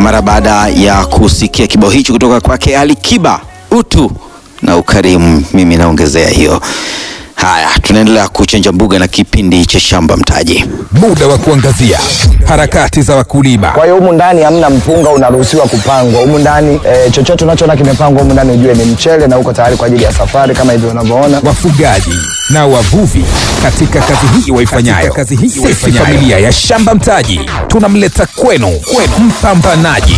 mara baada ya kusikia kibao hicho kutoka kwake Ali Kiba, utu na ukarimu. Mimi naongezea hiyo. Haya, tunaendelea kuchanja mbuga na kipindi cha shamba mtaji. Muda wa kuangazia harakati za wakulima. Kwa hiyo humu ndani hamna mpunga unaruhusiwa kupangwa humu ndani e, chochote unachoona kimepangwa humu ndani ujue ni mchele na uko tayari kwa ajili ya safari kama hivyo unavyoona. wafugaji na wavuvi katika kazi hii waifanyayo. Kazi hii Sisi familia ya Shamba Mtaji tunamleta kwenu, kwenu mpambanaji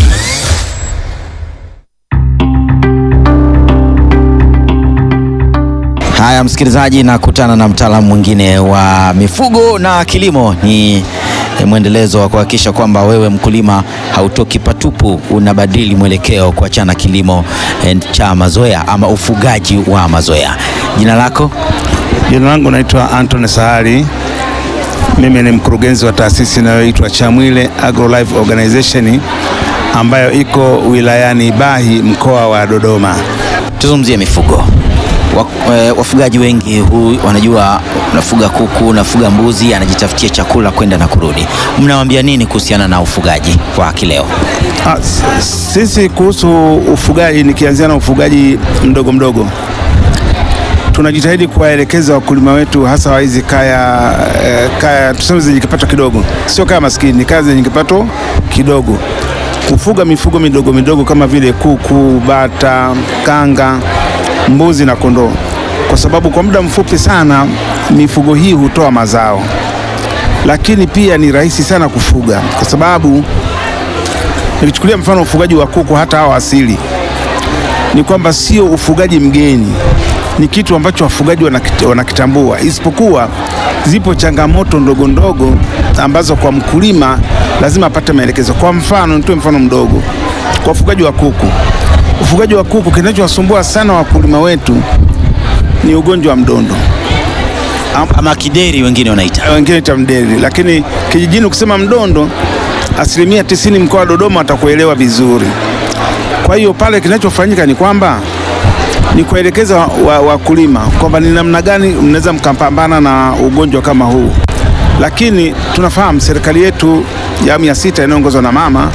Haya, msikilizaji, nakutana na mtaalamu mwingine wa mifugo na kilimo. Ni mwendelezo wa kuhakikisha kwamba wewe mkulima hautoki patupu, unabadili mwelekeo kuachana kilimo eh, cha mazoea ama ufugaji wa mazoea. Jina lako? Jina langu naitwa Anthony Sahari. Mimi ni mkurugenzi wa taasisi inayoitwa Chamwile AgroLife Organization ambayo iko wilayani Bahi mkoa wa Dodoma. Tuzungumzie mifugo. Wa- eh, Wafugaji wengi hu, wanajua unafuga kuku, unafuga mbuzi, anajitafutia chakula kwenda na kurudi. Mnawaambia nini kuhusiana na ufugaji wa kileo? Ah, s- sisi kuhusu ufugaji, nikianzia na ufugaji mdogo mdogo, tunajitahidi kuwaelekeza wakulima wetu hasa wa hizi kaya, eh, kaya tuseme zenye kipato kidogo, sio kaya maskini, ni kaya zenye kipato kidogo, kufuga mifugo midogo midogo kama vile kuku, bata, kanga, mbuzi na kondoo, kwa sababu kwa muda mfupi sana mifugo hii hutoa mazao, lakini pia ni rahisi sana kufuga kwa sababu Nikichukulia mfano ufugaji wa kuku, hata hao asili, ni kwamba sio ufugaji mgeni, ni kitu ambacho wafugaji wanakit- wanakitambua, isipokuwa zipo changamoto ndogo ndogo ambazo kwa mkulima lazima apate maelekezo. Kwa mfano, nitoe mfano mdogo kwa ufugaji wa kuku. Ufugaji wa kuku, kinachowasumbua sana wakulima wetu ni ugonjwa wa mdondo Ama kideri wengine wanaita. wengine ita mdeli, lakini kijijini ukisema mdondo, asilimia tisini mkoa wa Dodoma watakuelewa vizuri. Kwa hiyo pale kinachofanyika ni kwamba ni kuelekeza wakulima wa wakulima kwamba ni namna gani mnaweza mkapambana na ugonjwa kama huu, lakini tunafahamu serikali yetu ya awamu ya sita inayoongozwa na mama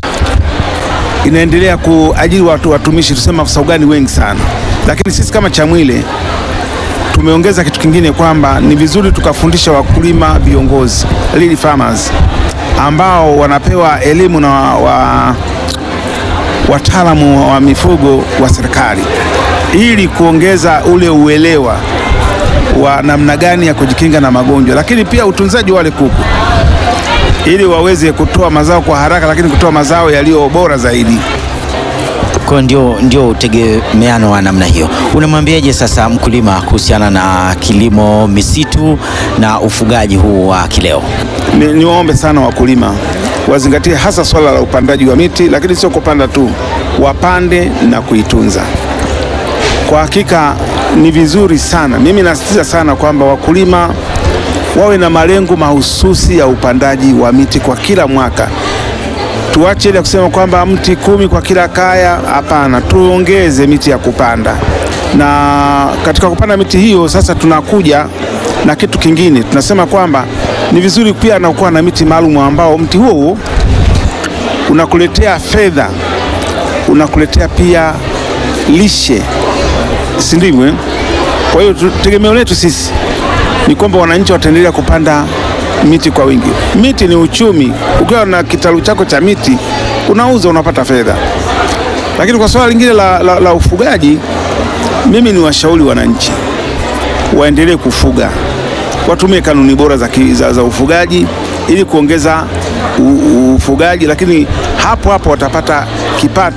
inaendelea kuajiri watu watumishi, tuseme afisa ugani wengi sana, lakini sisi kama Chamwile tumeongeza kitu kingine kwamba ni vizuri tukafundisha wakulima viongozi lead farmers ambao wanapewa elimu na wa, wataalamu wa mifugo wa serikali ili kuongeza ule uelewa wa namna gani ya kujikinga na magonjwa, lakini pia utunzaji wa wale kuku ili waweze kutoa mazao kwa haraka, lakini kutoa mazao yaliyo bora zaidi. Kwa ndio, ndio utegemeano wa namna hiyo. Unamwambiaje sasa mkulima kuhusiana na kilimo misitu na ufugaji huu wa kileo? Ni, niwaombe sana wakulima wazingatie hasa swala la upandaji wa miti, lakini sio kupanda tu, wapande na kuitunza. Kwa hakika ni vizuri sana, mimi nasisitiza sana kwamba wakulima wawe na malengo mahususi ya upandaji wa miti kwa kila mwaka. Tuache ile kusema kwamba mti kumi kwa kila kaya. Hapana, tuongeze miti ya kupanda, na katika kupanda miti hiyo sasa tunakuja na kitu kingine, tunasema kwamba ni vizuri pia na kuwa na miti maalum ambao mti huo huo unakuletea fedha, unakuletea pia lishe, si ndivyo? eh? Kwa hiyo tu- tegemeo letu sisi ni kwamba wananchi wataendelea kupanda miti kwa wingi. Miti ni uchumi. Ukiwa na kitalu chako cha miti unauza, unapata fedha. Lakini kwa swala lingine la, la, la ufugaji, mimi ni washauri wananchi waendelee kufuga, watumie kanuni bora za, ki- za, za ufugaji ili kuongeza u, u, ufugaji, lakini hapo hapo watapata kipato.